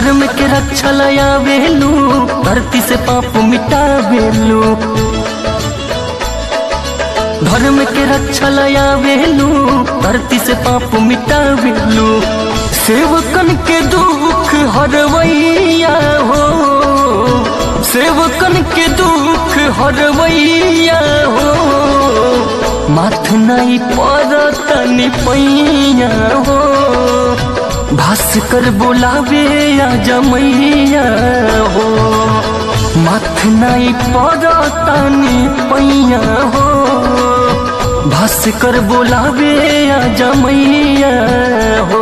धर्म के रक्षा लया बेलू धरती से पाप मिटा बेलू धर्म के रक्षा लया बेलू धरती से पाप मिटा बेलू सेवकन के दुख हरवैया हो सेवकन के दुख हरवैया हो माथ नहीं पड़तनी पैया हो भास्कर बोलावे आ जमैया हो माथ नहीं पड़तनी पैया हो भास्कर बोलावे आ जमैया हो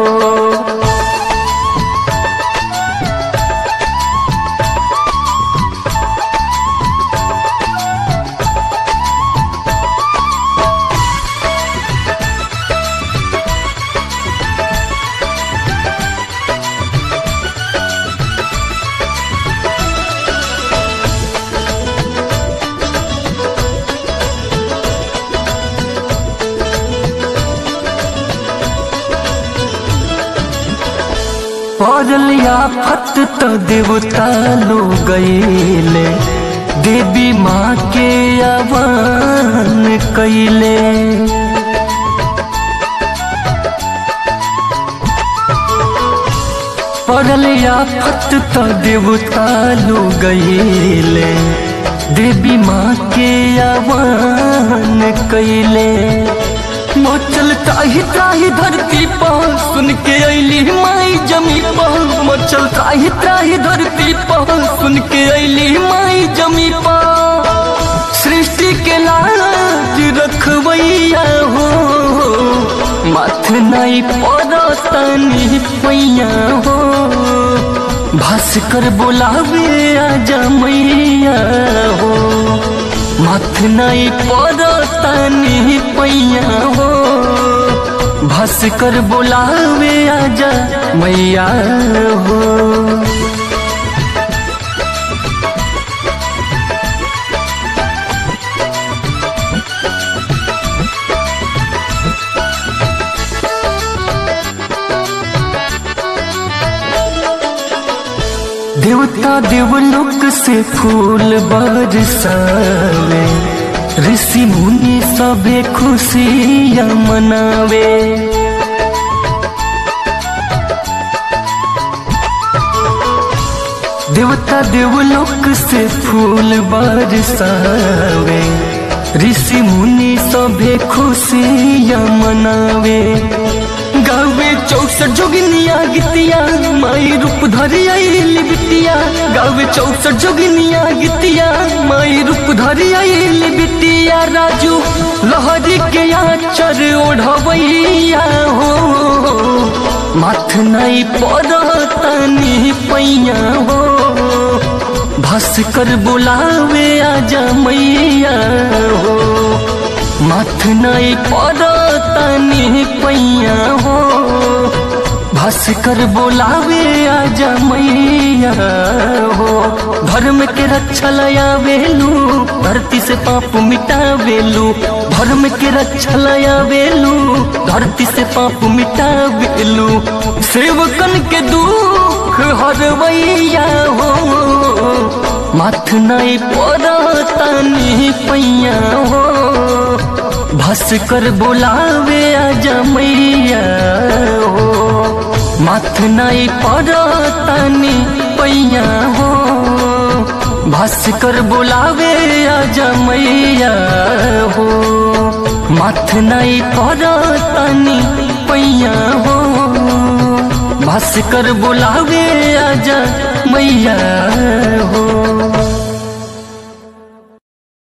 पड़लिया फत तो देवता लो गईले देवी माँ के आवान कैले पड़लिया फत तो देवता लो गईले देवी माँ के आवान कैले मचल त्राही त्राही धरती पर सुन के अली माई जमी पर मचल त्राही त्राही धरती पर सुन के अली माई जमी पर सृष्टि के लाज रखवैया हो माथ नहीं पड़तनी पैया हो भास्कर बोलावे आ जमैया हो माथ नहीं पड़तनी पैया हो भास्कर बोलावे आजा मैया हो देवता देवलोक से फूल बरसावे ऋषि मुनि सबे खुशियाँ मनावे देवता देवलोक से फूल बरसावे ऋषि मुनि सबे खुशियाँ मनावे गावे चौसठ जोगिनिया गीतिया माई रूप धरी आइल बिटिया गावे चौसठ जोगिनिया गीतिया माई रूप धरी आइल बिटिया राजू लहरी के आचर ओढ़वैया हो माथ नहीं पड़तनी पैया हो भास्कर बुलावे आजा मैया हो माथ नहीं पड़तनी पैया हो भास्कर बोलावे आजा मैया हो धर्म के रक्षा लया बेलू धरती से पाप मिटा बेलू धर्म के रक्षा लया बेलू धरती से पाप मिटा बेलू सेवकन के दुख हरवैया हो माथ नहीं पड़तनी पैया हो भास्कर बोलावे आजा मैया हो माथ नहीं पड़तनी पैया हो भास्कर बोलावे आजा मैया हो माथ नहीं पड़तनी पैया हो भास्कर बोलावे आजा मैया हो